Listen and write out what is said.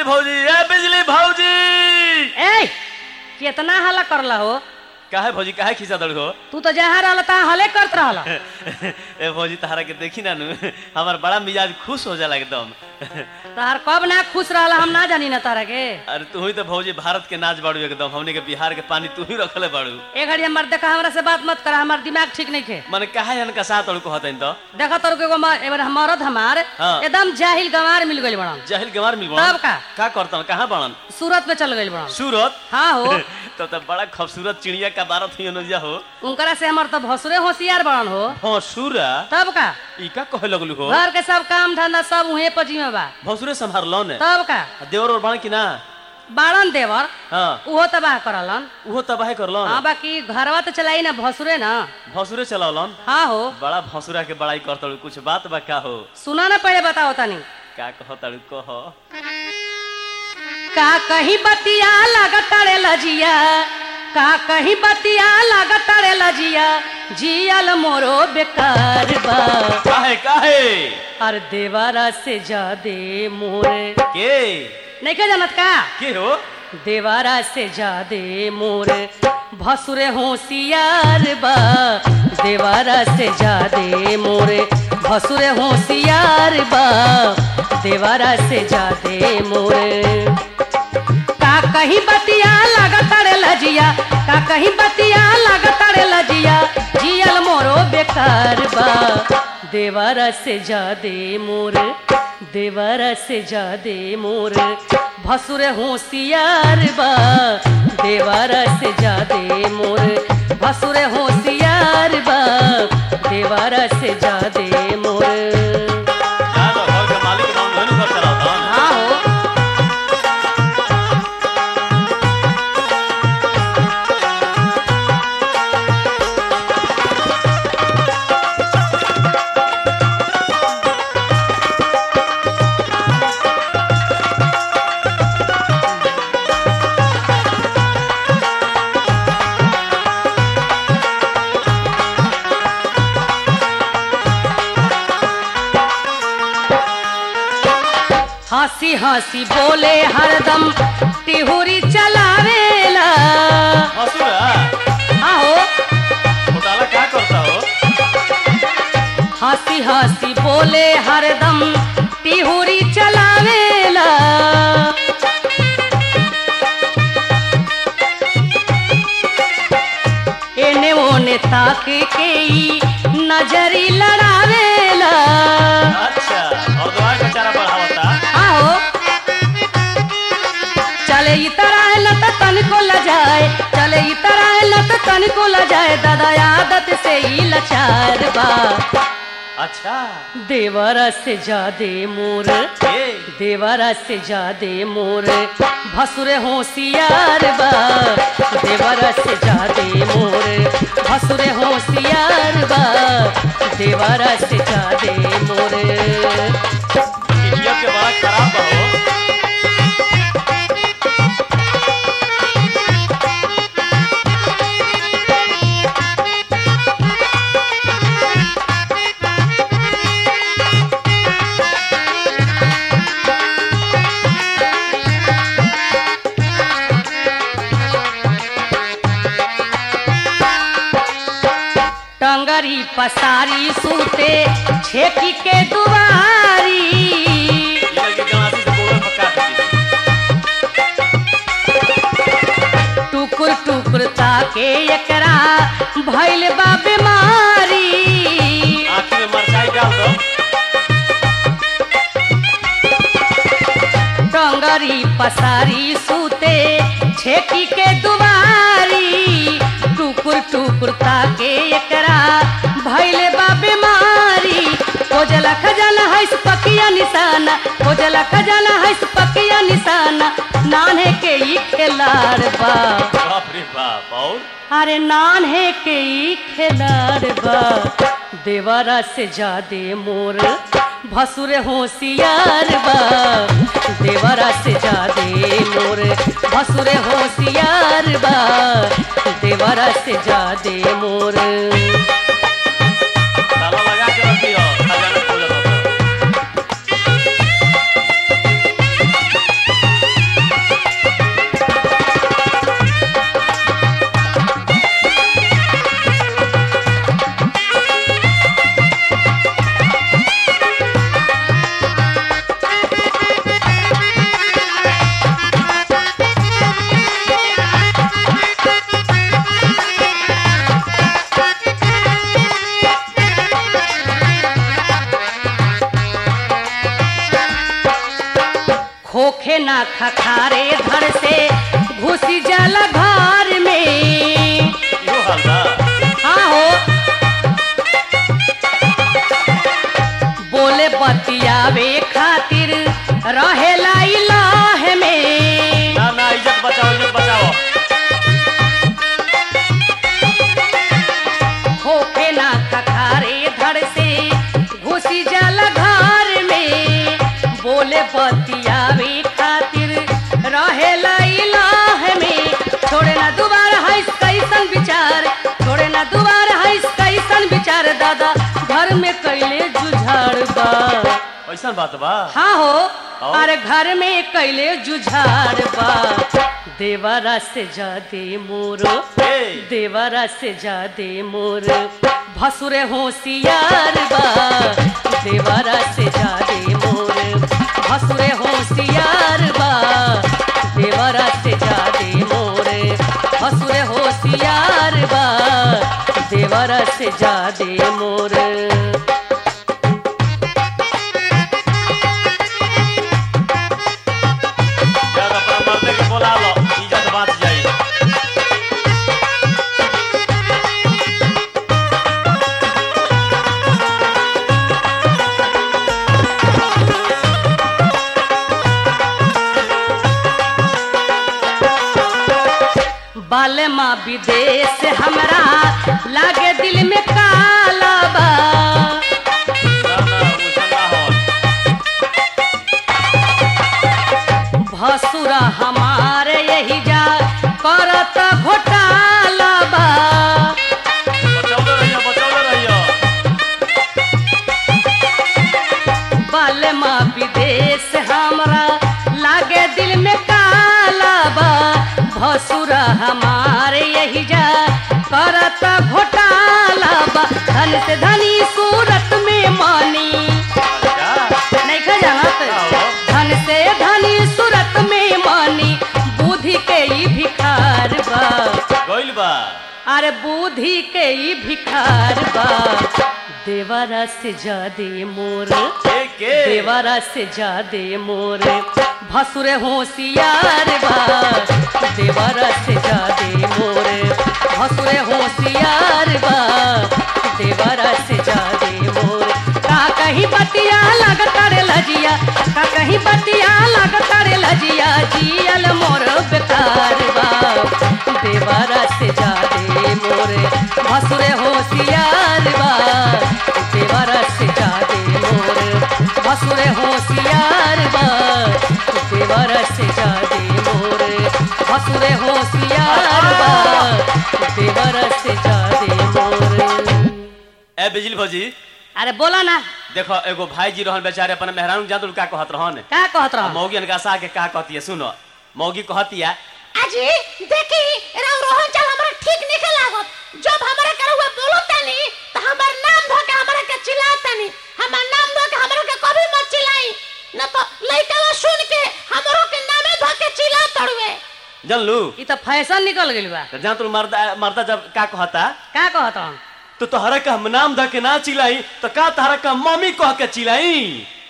बिजली भौजी ए बिजली भौजी ए कितना हल्ला करला हो काहे भौजी काहे खींचा दड़ हो तू तो जहाँ रहल तहाँ हले करत रहल ए भौजी तहरा के देखी ना नु हमार बड़ा मिजाज खुश हो जाला एकदम तहार कब ना खुश रहला हम ना जानी ना तारा के अरे तू ही तो भौजी भारत के नाच बाड़ू एकदम हमने के बिहार के पानी तू ही रखले बाड़ू ए घड़ी हमर देखा हमरा से बात मत कर हमार दिमाग ठीक नहीं खे मन काहे हन साथ अड़ू कहतन तो देखा तोर के एगो म- एबर मरद हमार हाँ। एकदम जाहिल गंवार मिल गइल बड़न जाहिल गंवार मिल तब का? का करता कहाँ बड़न सूरत में चल गइल बड़न सूरत हाँ हो तो तब बड़ा खूबसूरत चिड़िया का बारत ही अनुजा हो उनकरा से हमर तो भसुरे होशियार बड़न हो हाँ सूरा तब का ई का कहे लगलू हो घर के सब काम धंधा सब उहे पजी में बा भौसुरे संभार लो ने तब का देवर और बण की ना बाड़न देवर हाँ उहो तबाह करलन उहो तबाहे करलो हाँ बाकी घरवा तो चलाई ना भसुरे ना भौसुरे चलावलन हाँ हो बड़ा भौसुरा के बड़ाई करतड़ू कुछ बात बा का हो सुना ना पहले बताओ तनी का कहतड़ू कह का कहीं बतिया लगतड़े लजिया का कहीं बतिया लगतड़े लजिया जियल मोरो बेकार बा काहे काहे अर देवारा से जादे मोरे के नहीं के जानत का के हो देवारा से जादे मोरे भसुरे होशियार बा देवारा से जादे मोरे भसुरे होशियार बा देवारा से जादे मोरे का कहीं बतिया लगतड़े लजिया का कहीं बतिया लगतड़े लजिया जियल मोरो बेकार बा देवारा से जादे मोर देवारा से जादे मोर भसुर होशियार बा देवारा से जादे मोर भसुर होशियार बा देवारा से जादे मोर जा तो घर के मालिक नाम धनु कर चलावता हाँ हो हंसी हंसी बोले हरदम टिहुरी चलावेला भौसुरा आहो घोटाला का करता हो हंसी हंसी बोले हरदम टिहुरी चलावेला एने ओने ताक के ई नजरी लड़ावेला अच्छा और दुआ का चारा बढ़ावता आहो चले ई तरह न त तनिको लजाए चले ई तरह न त तनिको लजाए दादा आदत से ही लचार बा अच्छा देवरा से जादे मोर ए देवरा से जादे मोर भसुर होशियार बा देवरा से जादे मोर भसुर होशियार बा देवरा से जादे मोर इडियट के बड़ा खराब बा हो टंगरी पसारी सूते छेकी के दुआरी ये लड़की गलासी से गोबर पका दी टुकुर टुकुर ताके एकरा भइल बा बीमारी आँखी में मरचाई डाल दो टंगरी पसारी सूते छेकी के दुआरी टुकुर टुकुर ताके एकरा भइल बा बीमारी खोजला खजाना है पकिया निशाना खोजला खजाना है पकिया निशाना नान्हे के ई खेलार बा बाप रे बाप और अरे नान्हे के ई खेलार बा देवरा से जादे मोर भसुर होशियार बा देवरा से जादे मोर भसुर होशियार बा देवरा से जादे मोर ताला लगा के रखियो खजाना खोल दो होखे ना खखारे धड़ से घुसी जाला घर में इहो हाल बा हाँ हो बोले बतियावे खातिर रहेला इलाह में ना ना इज्जत बचाओ इज्जत बचाओ होके ना खखारे धड़ से घुसी जाला घर में बोले बतियावे खातिर रहेला इलाह में छोड़े ना दोबारा है कैसन विचार छोड़े ना दोबारा है कैसन विचार दादा घर में कैले जुझाड़ बा ऐसा बात बा हाँ हो और? अरे घर में कैले जुझाड़ बा देवरा से जादे मोरो ए देवरा से जादे मोर भसुरे होशियार बा देवरा से जादे मोर भसुरे होशियार बा देवरा से जादे मोर भसुरे होशियार बा देवरा से जादे मोर यार अपना मर्दे के बोला लो इज्जत बात जाई बाले माँ विदेश हमरा लागे दिल में काला बा ना ना उसन ना हो भसुरा हमारे यही जा करत घोटाला बा बचाओ रहियो बचाओ रहियो बाले माँ विदेश हमरा लागे दिल में काला बा भसुरा हमारे यही जा करत घोटाला बा धन से धनी सूरत में मानी अच्छा नहीं खा जानत आओ। धन से धनी सूरत में मानी बुद्धि के ई भिखार बा गइल बा अरे बुद्धि के ई भिखार बा देवरा से जादे मोर के के देवरा से जादे मोर भसुरे होशियार बा देवरा से जादे मोर भसुरे होशियार बा देवरा से जादे मोर का कहीं बतिया लगता रे लजिया का कहीं बतिया लगता रे लजिया जियल मोर बेकार बा देवरा से जादे मोर भसुरे होशियार बा देवरा से जादे मोर भसुरे होशियार बा देवरा से जादे मोर भसुरे होशियार बा देवरा से जादे मोर ए बिजली भौजी अरे बोला ना देखो एगो भाई जी रहन बेचारे अपन मेहरान जान का कहत रहन का कहत आ रहा मौगी अनका सा के का कहती है सुनो मौगी कहती है अजी देखी राव रोहन चल हमरा ठीक निकल लागत जब हमरा करे हुए बोलो तनी त हमर नाम धो के हमरा के चिल्ला तनी हमर नाम धो के हमरा के कभी मत चिल्लाई न तो लइका सुन के हमरो के नामे धो के चिल्ला तड़वे जन लू ई तो फैशन निकल गइल बा तो जान तू मर्दा मर्दा जब का कहता का कहत रहा तो तोहरा का हम नाम धके ना चिलाई तो का तोहरा का मम्मी कह के चिलाई